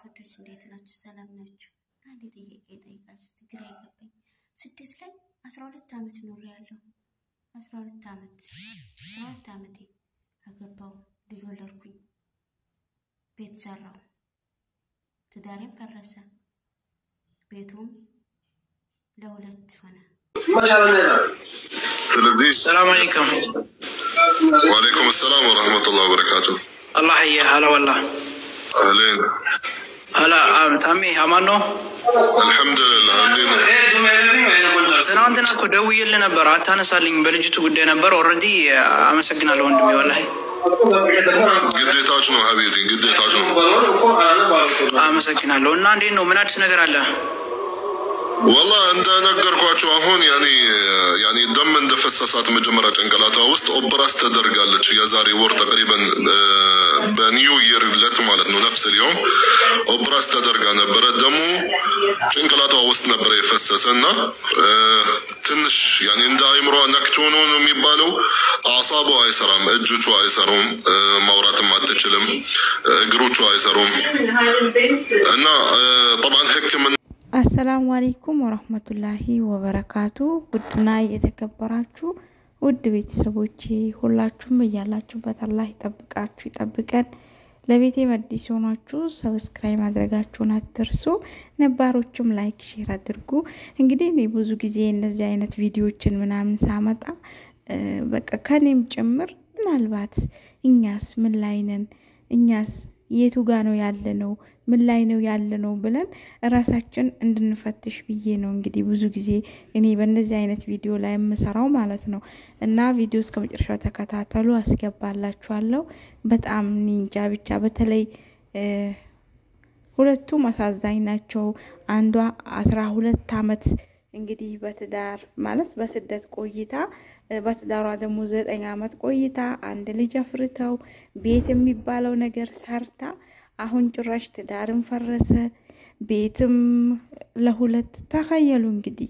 ወዳጆች እንዴት ናችሁ? ሰላም ናችሁ? አንድ ጥያቄ ጠይቃችሁ ግራ የገባኝ ስደት ላይ አስራ ሁለት ዓመት ኖር ያለው አስራ ሁለት ዓመት አስራ ሁለት ዓመቴ አገባው፣ ልጅ ወለድኩኝ፣ ቤት ሰራው፣ ትዳሬም ፈረሰ፣ ቤቱም ለሁለት ሆነ። ስለዚህ ሰላም አለይኩም ወአለይኩም ሰላም ወረህመቱላህ ወበረካቱ። አላህ የ ሀላ ወላ አህሌን ሀላ ታሜ አማን ነው። አልሐምዱሊላህ። እንዴት ነው? ትናንትና እኮ ደውዬልህ ነበር አታነሳልኝ። በልጅቱ ጉዳይ ነበር። ኦልሬዲ አመሰግናለሁ ወንድሜ ወላሂ ግዴታች ነው ሀቢቢ፣ ግዴታች ነው። አመሰግናለሁ። እና እንዴት ነው? ምን አዲስ ነገር አለ? ወላ እንደነገርኳቸው አሁን ያኔ ያኔ ደም እንደፈሰሳት መጀመሪያ ጭንቅላቷ ውስጥ ኦፕራስ ተደርጋለች። የዛሬ ወር ተቅሪበን በኒው ይር ለት ማለት ነው ነፍስ ሊሆን ኦፕራስ ተደርጋ ነበረ። ደሙ ጭንቅላቷ ውስጥ ነበረ የፈሰሰ እና ትንሽ ያኔ እንደ አይምሯ ነክቶ ነው ነው የሚባለው። አሳቧ አይሰራም፣ እጆቿ አይሰሩም፣ ማውራትም አትችልም፣ እግሮቿ አይሰሩም እና ጠብዓን ህክምና አሰላሙ አሌይኩም ወረህመቱላሂ ወበረካቱ። ውድና የተከበራችሁ ውድ ቤተሰቦቼ ሁላችሁም እያላችሁበት አላህ ይጠብቃችሁ ይጠብቀን። ለቤቴ መዲስ ሆናችሁ ሰብስክራይብ ማድረጋችሁን አትርሱ። ነባሮቹም ላይክ ሼር አድርጉ። እንግዲህ እኔ ብዙ ጊዜ እነዚህ አይነት ቪዲዮዎችን ምናምን ሳመጣ በቃ ከኔም ጭምር ምናልባት እኛስ ምን ላይ ነን እኛስ የቱ ጋ ነው ያለ ነው ምን ላይ ነው ያለ ነው ብለን ራሳችን እንድንፈትሽ ብዬ ነው እንግዲህ ብዙ ጊዜ እኔ በእነዚህ አይነት ቪዲዮ ላይ የምሰራው ማለት ነው። እና ቪዲዮ እስከ መጨረሻው ተከታተሉ፣ አስገባላችኋለሁ። በጣም ኒንጃ ብቻ በተለይ ሁለቱም አሳዛኝ ናቸው። አንዷ አስራ ሁለት አመት እንግዲህ በትዳር ማለት በስደት ቆይታ በትዳሯ ደግሞ ዘጠኝ አመት ቆይታ አንድ ልጅ አፍርተው ቤት የሚባለው ነገር ሰርታ አሁን ጭራሽ ትዳርም ፈረሰ፣ ቤትም ለሁለት ተኸየሉ። እንግዲህ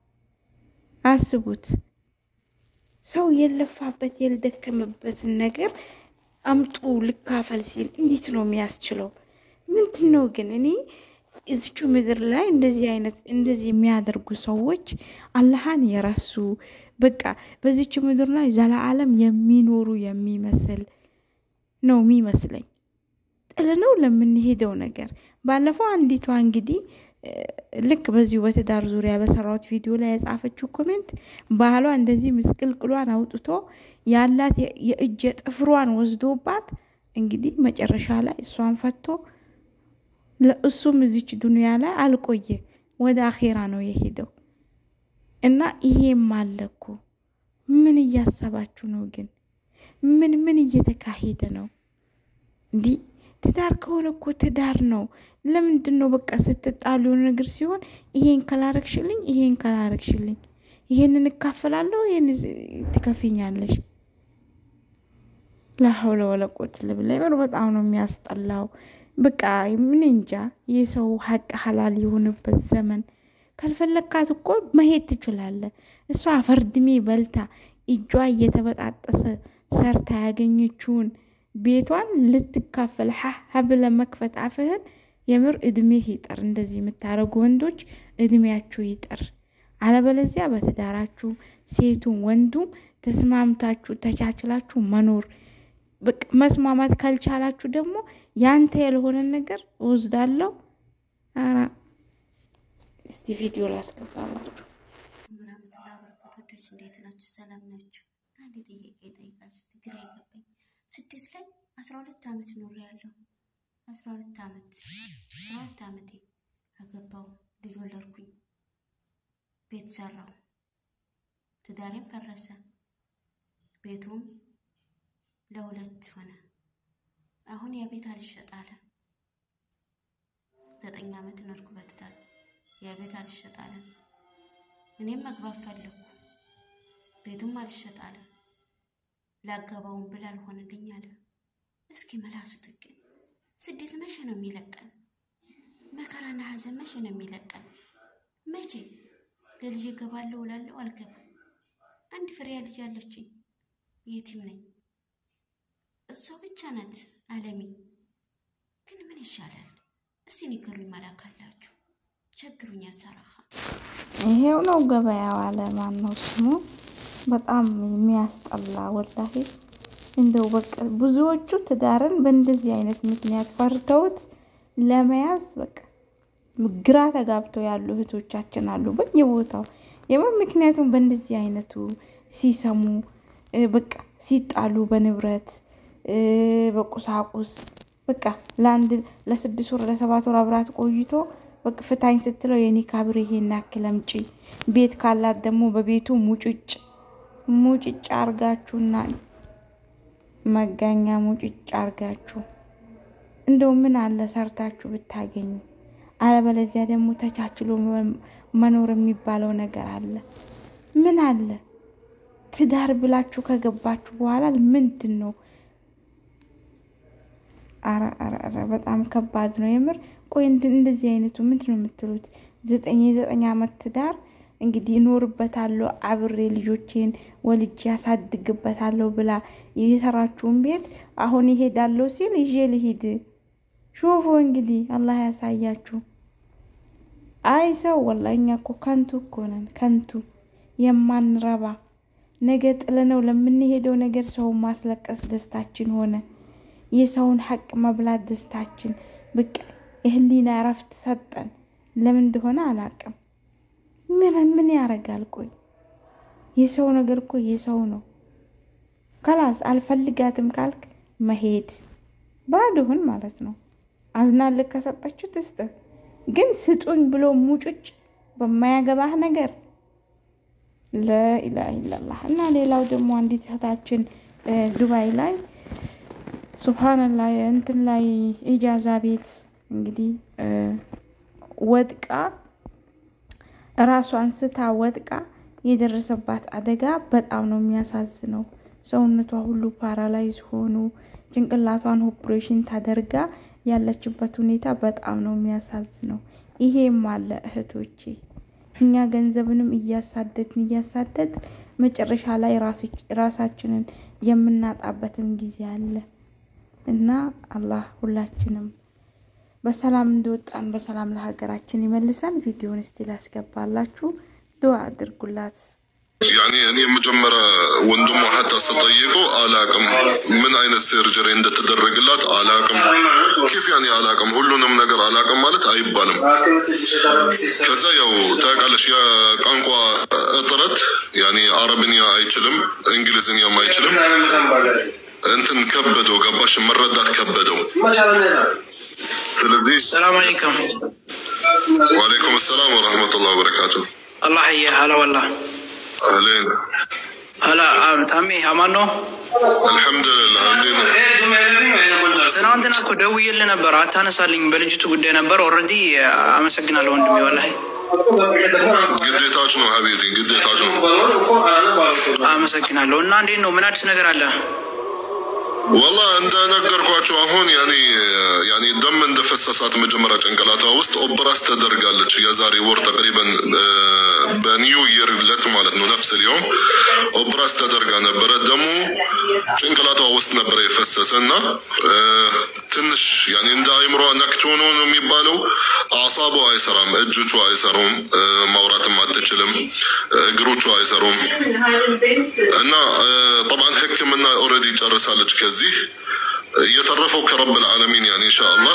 አስቡት፣ ሰው የለፋበት የልደከመበትን ነገር አምጡ ልካፈል ሲል እንዴት ነው የሚያስችለው? ምንድን ነው ግን እኔ እዚቹ ምድር ላይ እንደዚህ አይነት እንደዚህ የሚያደርጉ ሰዎች አላህን የረሱ በቃ በዚች ምድር ላይ ዘላለም የሚኖሩ የሚመስል ነው የሚመስለኝ ጥለነው ለምንሄደው ነገር ባለፈው አንዲቷ እንግዲህ ልክ በዚሁ በትዳር ዙሪያ በሰራሁት ቪዲዮ ላይ የጻፈችው ኮሜንት ባህሏ እንደዚህ ምስቅልቅሏን አውጥቶ ያላት የእጅ ጥፍሯን ወስዶባት እንግዲህ መጨረሻ ላይ እሷን ፈቶ እሱም እዚች ዱንያ ላይ አልቆየ ወደ አኼራ ነው የሄደው። እና ይሄም አለ እኮ ምን እያሰባችሁ ነው ግን? ምን ምን እየተካሄደ ነው እንዲህ ትዳር ከሆነ እኮ ትዳር ነው። ለምንድን ነው በቃ ስትጣሉ የሆነ ነገር ሲሆን ይሄን ከላረግሽልኝ፣ ይሄን ከላረግሽልኝ፣ ይሄንን እካፈላለሁ፣ ይሄን ትከፊኛለሽ። ላሀውለ ወለ ቁወተ ኢላ ቢላህ። በጣም ነው የሚያስጠላው። በቃ ምን እንጃ የሰው ሀቅ ሀላል የሆነበት ዘመን። ካልፈለግካት እኮ መሄድ ትችላለ። እሷ አፈርድሜ በልታ እጇ እየተበጣጠሰ ሰርታ ያገኘችውን ቤቷን ልትካፈል ሀ ብለ መክፈት አፍህን የምር እድሜህ ይጠር። እንደዚህ የምታደርጉ ወንዶች እድሜያችሁ ይጠር። አለበለዚያ በትዳራችሁ ሴቱም ወንዱም ተስማምታችሁ ተቻችላችሁ መኖር መስማማት ካልቻላችሁ ደግሞ ያንተ ያልሆነን ነገር እወስዳለሁ። ኧረ እስቲ ቪዲዮ ላስገባላችሁ። ወራህመቱላሂ ወበረካቱ ወዳጆች እንዴት ናችሁ? ሰላም ናችሁ? አንድ ጥያቄ ጠይቃችሁ ግራ የገባኝ ስደት ላይ አስራ ሁለት ዓመት ኖር ያለው አስራ ሁለት ዓመት አስራ ሁለት ዓመቴ አገባው፣ ልጅ ወለድኩኝ፣ ቤት ሰራው፣ ትዳሬም ፈረሰ፣ ቤቱም ለሁለት ሆነ። አሁን ያ ቤት አልሸጥ አለ። ዘጠኝ ዓመት ኖርኩ በትዳር ያ ቤት አልሸጥ አለ። እኔም መግባት ፈለግኩ፣ ቤቱም አልሸጥ አለ። ላገባውን ብል አልሆንልኝ አለ። እስኪ መላሱት ግን ስደት መቼ ነው የሚለቀን? መከራና ሐዘን መቼ ነው የሚለቀን? መቼ ለልጅ እገባለሁ እላለሁ አልገባም። አንድ ፍሬያ ልጅ አለችኝ፣ የቲም ነኝ። እሷ ብቻ ናት አለሚ። ግን ምን ይሻላል? እስኪ ንገሩኝ፣ መላክ አላችሁ ቸግሩኛል። ሰራኻ ይሄው ነው ገበያው አለ ማን ነው ስሙ? በጣም የሚያስጠላ ወላሂ። እንደው በቃ ብዙዎቹ ትዳርን በእንደዚህ አይነት ምክንያት ፈርተውት ለመያዝ በቃ ግራ ተጋብተው ያሉ እህቶቻችን አሉ በየቦታው የምር። ምክንያቱም በእንደዚህ አይነቱ ሲሰሙ በቃ ሲጣሉ በንብረት በቁሳቁስ በቃ ለአንድ ለስድስት ወር ለሰባት ወር አብራት ቆይቶ በቃ ፍታኝ ስትለው የኒካ ብር ይሄን ያክል አምጪ፣ ቤት ካላት ደግሞ በቤቱ ሙጭጭ ሙጭጭ አርጋችሁና መጋኛ ሙጭጭ አርጋችሁ እንደው ምን አለ ሰርታችሁ ብታገኙ። አለበለዚያ ደግሞ ተቻችሎ መኖር የሚባለው ነገር አለ። ምን አለ ትዳር ብላችሁ ከገባችሁ በኋላ ምንድን ነው? አረ አረ አረ በጣም ከባድ ነው የምር። ቆይ እንደዚህ አይነቱ ምንድን ነው የምትሉት? ዘጠኝ የዘጠኝ ዓመት ትዳር እንግዲህ እኖርበታለሁ አብሬ ልጆቼን ወልጄ ያሳድግበታለሁ ብላ የሰራችውን ቤት አሁን ይሄዳለሁ ሲል ይዤ ልሂድ። ሾፎ እንግዲህ አላህ ያሳያችሁ። አይ ሰው ወላሂ እኛ እኮ ከንቱ እኮ ነን፣ ከንቱ የማንረባ ነገ ጥለነው ለምንሄደው ነገር ሰውን ማስለቀስ ደስታችን ሆነ። የሰውን ሐቅ መብላት ደስታችን። በቃ የህሊና እረፍት ሰጠን። ለምን እንደሆነ አላቅም። ምን ምን ያረጋል? ቆይ የሰው ነገር እኮ የሰው ነው። ከላስ አልፈልጋትም ካልክ መሄድ ባዶህን ማለት ነው። አዝናልክ ከሰጠችው ትስጥህ። ግን ስጡኝ ብሎ ሙጭጭ በማያገባህ ነገር ለኢላህ ኢላላህ። እና ሌላው ደግሞ አንዲት እህታችን ዱባይ ላይ ሱብሃንላህ እንትን ላይ ኢጃዛ ቤት እንግዲህ ወድቃ ራሷን ስታ ወድቃ የደረሰባት አደጋ በጣም ነው የሚያሳዝነው። ሰውነቷ ሁሉ ፓራላይዝ ሆኑ ጭንቅላቷን ኦፕሬሽን ታደርጋ ያለችበት ሁኔታ በጣም ነው የሚያሳዝነው። ይሄም አለ እህቶቼ፣ እኛ ገንዘብንም እያሳደድን እያሳደድ መጨረሻ ላይ ራሳችንን የምናጣበትም ጊዜ አለ እና አላህ ሁላችንም በሰላም እንደወጣን በሰላም ለሀገራችን ይመልሰን። ቪዲዮን እስቲ ላስገባላችሁ፣ ዱዓ አድርጉላት። ያኔ እኔ መጀመሪያ ወንድሟ ሀታ ስጠይቀው አላቅም፣ ምን አይነት ሰርጀሪ እንደተደረገላት አላቅም። ኪፍ ያኔ አላቅም፣ ሁሉንም ነገር አላቅም ማለት አይባልም። ከዛ ያው ታውቃለሽ የቋንቋ እጥረት ያኔ አረብኛ አይችልም፣ እንግሊዝኛም አይችልም። እንትን ከበደው፣ ገባሽ? መረዳት ከበደው። ስለዚህ ሰላም አለይኩም ወአለይኩም ሰላም ወረህመቱላህ ወበረካቱ። አላህ የ ሀላ ወላ አህሌን ሀላ ታሜ አማን ነው። አልሐምዱሊላህ። እንዴት ነው? ትናንትና እኮ ደውዬልህ ነበር አታነሳልኝ። በልጅቱ ጉዳይ ነበር። ኦልሬዲ አመሰግናለሁ ወንድሜ ወላሂ ግዴታች ነው ሀቢቢ፣ ግዴታች ነው። አመሰግናለሁ። እና እንዴት ነው? ምን አዲስ ነገር አለ? ወላ እንደነገርኳቸው አሁን ያኔ ያኔ ደም እንደፈሰሳት መጀመሪያ ጭንቅላቷ ውስጥ ኦፕራስ ተደርጋለች። የዛሬ ወር ተቅሪበን በኒው ይር ለት ማለት ነው ነፍስ ሊሆን ኦፕራስ ተደርጋ ነበረ። ደሙ ጭንቅላቷ ውስጥ ነበረ የፈሰሰ እና ትንሽ ያኔ እንደ አይምሯ ነክቶ ነው ነው የሚባለው። አሳቧ አይሰራም፣ እጆቿ አይሰሩም፣ ማውራትም አትችልም፣ እግሮቿ አይሰሩም እና ጠብዓን ሕክምና ኦልሬዲ ጨርሳለች። ከዚህ እየተረፈው ከረብል ዓለሚን ያን ኢንሻአላህ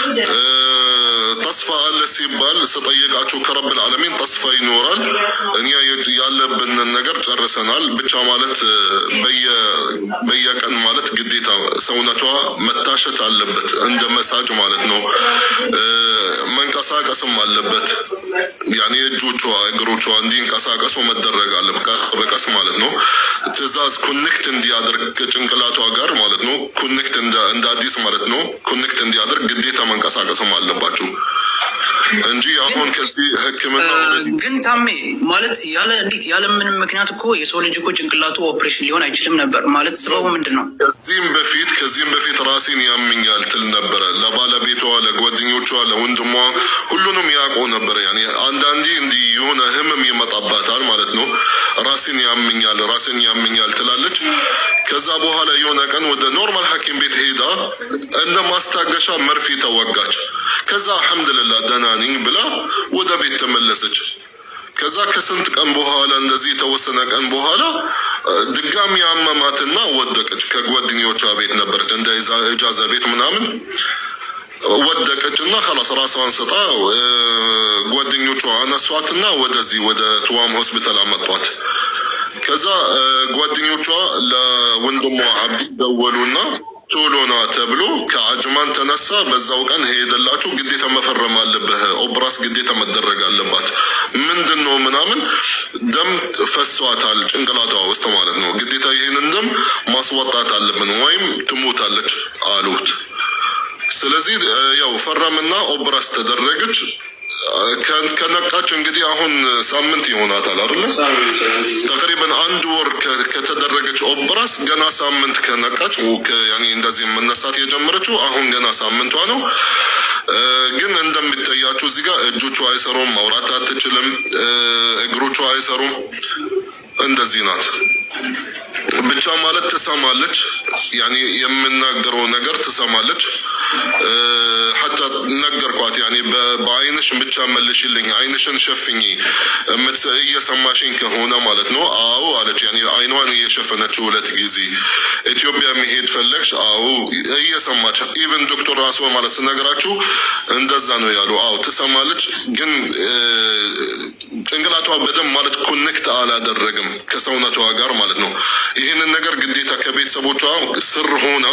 ተስፋ አለ ሲባል ስጠይቃችሁ ከረብል ዓለሚን ተስፋ ይኖራል። እኛ ያለብንን ነገር ጨርሰናል ብቻ ማለት በየቀን ማለት ግዴታ ሰውነቷ መታሸት አለበት፣ እንደ መሳጅ ማለት ነው። መንቀሳቀስም አለበት። ያኔ እጆቿ እግሮቿ እንዲንቀሳቀሱ መደረግ አለ በቀስ ማለት ነው። ትእዛዝ ኮኔክት እንዲያደርግ ጭንቅላቷ ጋር ማለት ነው። ኮኔክት እንደ አዲስ ማለት ነው። ኮኔክት እንዲያደርግ ግዴታ መንቀሳቀስም አለባችሁ እንጂ አሁን ከዚህ ህክምና ግን ታሜ ማለት ያለ እንዴት ያለ ምንም ምክንያት እኮ የሰው ልጅ እኮ ጭንቅላቱ ኦፕሬሽን ሊሆን አይችልም ነበር ማለት ሰበቡ ምንድን ነው? ከዚህም በፊት ከዚህም በፊት ራሴን ያምኛል ትል ነበረ። ለባለቤቷ ለጎ ለጓደኞቿ፣ ለወንድሟ ሁሉንም ያውቁ ነበር። ያኔ አንዳንዴ እንዲህ የሆነ ህመም ይመጣባታል ማለት ነው። ራሴን ያምኛል፣ ራሴን ያምኛል ትላለች። ከዛ በኋላ የሆነ ቀን ወደ ኖርማል ሐኪም ቤት ሄዳ እንደ ማስታገሻ መርፌ ተወጋች። ከዛ አልሐምዱሊላህ ደህና ነኝ ብላ ወደ ቤት ተመለሰች። ከዛ ከስንት ቀን በኋላ እንደዚህ የተወሰነ ቀን በኋላ ድጋሚ አመማትና ወደቀች። ከጓደኞቿ ቤት ነበረች እንደ እጃዛ ቤት ምናምን ወደቀች እና ከላስ ራሷን ስጣ ጓደኞቿ አነሷትና ወደዚህ ወደ ትዋም ሆስፒታል አመጧት። ከዛ ጓደኞቿ ለወንድሟ አብዲ ደወሉና ቶሎ ና ተብሎ ከአጅማን ተነሳ። በዛው ቀን ሄደላችሁ ግዴታ መፈረም አለብህ፣ ኦፕራስ ግዴታ መደረግ አለባት። ምንድን ነው ምናምን ደም ፈሷታል ጭንቅላቷ ውስጥ ማለት ነው። ግዴታ ይህንን ደም ማስወጣት አለብን ወይም ትሞታለች አሉት። ስለዚህ ያው ፈረምና ኦፕራስ ተደረገች። ከነቃች እንግዲህ አሁን ሳምንት ይሆናታል አይደለ? ተቅሪበን አንድ ወር ከተደረገች ኦፕራስ ገና ሳምንት ከነቃች ያኔ እንደዚህ መነሳት የጀመረችው አሁን ገና ሳምንቷ ነው። ግን እንደሚታያችሁ እዚህ ጋር እጆቿ አይሰሩም፣ ማውራት አትችልም፣ እግሮቿ አይሰሩም። እንደዚህ ናት። ብቻ ማለት ትሰማለች፣ ያኔ የምናገረው ነገር ትሰማለች። ሐታ ነገርኳት፣ ያኔ በአይንሽ ብቻ መልሽልኝ፣ አይንሽን ሸፍኝ እየሰማሽኝ ከሆነ ማለት ነው። አዎ አለች። ያኔ አይኗን እየሸፈነችው ሁለት ጊዜ። ኢትዮጵያ መሄድ ፈለግሽ? አዎ እየሰማች ኢቨን ዶክተር ራሱ ማለት ስነግራችሁ እንደዛ ነው ያሉ። አዎ ትሰማለች፣ ግን ጭንቅላቷ በደንብ ማለት ኮኔክት አላደረግም ከሰውነቷ ጋር ማለት ነው። ይህንን ነገር ግዴታ ከቤተሰቦቿ ስር ሆና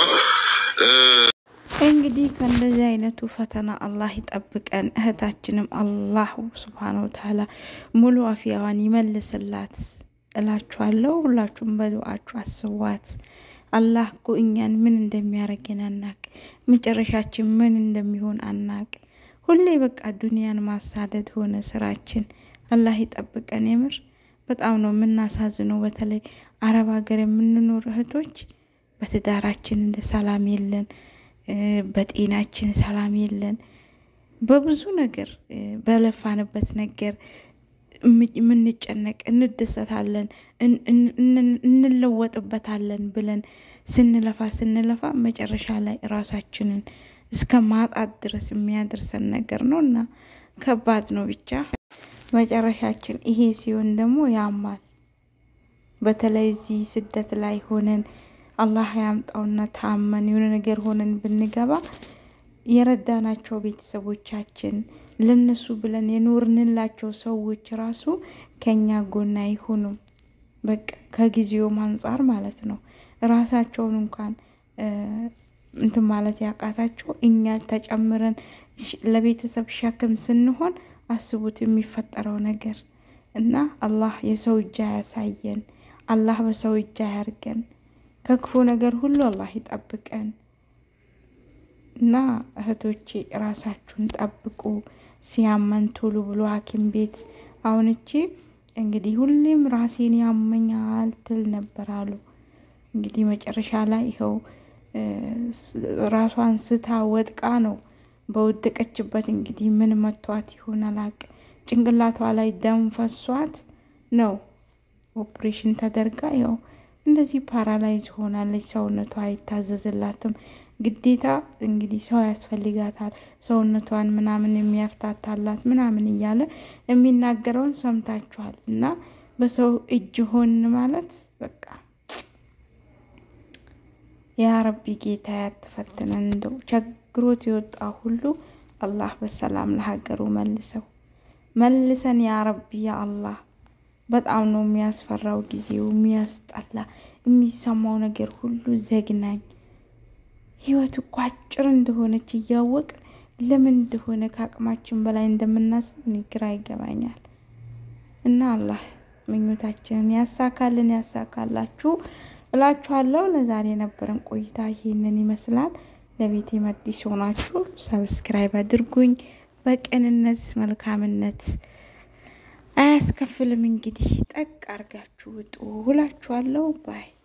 እንግዲህ ከእንደዚህ አይነቱ ፈተና አላህ ይጠብቀን። እህታችንም አላህ ስብሓን ወተዓላ ሙሉ አፊያዋን ይመልስላት እላችኋለሁ። ሁላችሁም በዱዓችሁ አስቧት። አላህ እኮ እኛን ምን እንደሚያደርገን አናቅ፣ መጨረሻችን ምን እንደሚሆን አናቅ። ሁሌ በቃ ዱንያን ማሳደድ ሆነ ስራችን። አላህ ይጠብቀን። የምር በጣም ነው የምናሳዝነው። በተለይ አረብ ሀገር የምንኖር እህቶች በትዳራችን እንደ ሰላም የለን፣ በጤናችን ሰላም የለን። በብዙ ነገር በለፋንበት ነገር የምንጨነቅ እንደሰታለን፣ እንለወጥበታለን ብለን ስንለፋ ስንለፋ መጨረሻ ላይ ራሳችንን እስከ ማጣት ድረስ የሚያደርሰን ነገር ነው እና ከባድ ነው። ብቻ መጨረሻችን ይሄ ሲሆን ደግሞ ያማል። በተለይ እዚህ ስደት ላይ ሆነን አላህ ያምጣውና ታመን የሆነ ነገር ሆነን ብንገባ የረዳናቸው ቤተሰቦቻችን ለነሱ ብለን የኖርንላቸው ሰዎች ራሱ ከኛ ጎን አይሆኑም። በቃ ከጊዜውም አንጻር ማለት ነው። ራሳቸውን እንኳን እንትን ማለት ያቃታቸው እኛ ተጨምረን ለቤተሰብ ሸክም ስንሆን አስቡት የሚፈጠረው ነገር እና አላህ የሰው እጅ አያሳየን። አላህ በሰው እጅ አያርገን። ከክፉ ነገር ሁሉ አላህ ይጠብቀን እና እህቶቼ ራሳችሁን ጠብቁ። ሲያመን ቶሎ ብሎ ሐኪም ቤት አሁን እቺ እንግዲህ ሁሌም ራሴን ያመኛል ትል ነበር አሉ። እንግዲህ መጨረሻ ላይ ይኸው ራሷን ስታ ወድቃ ነው በወደቀችበት እንግዲህ ምን መቷት ይሆን አላቅም። ጭንቅላቷ ላይ ደም ፈሷት ነው ኦፕሬሽን ተደርጋ ያው እንደዚህ ፓራላይዝ ሆናለች። ሰውነቷ አይታዘዝላትም። ግዴታ እንግዲህ ሰው ያስፈልጋታል፣ ሰውነቷን ምናምን የሚያፍታታላት ምናምን እያለ የሚናገረውን ሰምታችኋል። እና በሰው እጅ ሆን ማለት በቃ ያ ረቢ ጌታ ያትፈትነን። እንደው ቸግሮት የወጣ ሁሉ አላህ በሰላም ለሀገሩ መልሰው መልሰን ያ ረቢ ያ አላህ። በጣም ነው የሚያስፈራው ጊዜው፣ የሚያስጠላ የሚሰማው ነገር ሁሉ ዘግናኝ። ህይወት እኮ አጭር እንደሆነች እያወቅን ለምን እንደሆነ ከአቅማችን በላይ እንደምናስብ ግራ ይገባኛል። እና አላህ ምኞታችንን ያሳካልን ያሳካላችሁ እላችኋለሁ። ለዛሬ የነበረን ቆይታ ይህንን ይመስላል። ለቤቴ መዲስ ሆናችሁ ሰብስክራይብ አድርጉኝ። በቅንነት መልካምነት አያስከፍልም። እንግዲህ ጠቅ አርጋችሁ ውጡ እላችኋለሁ ባይ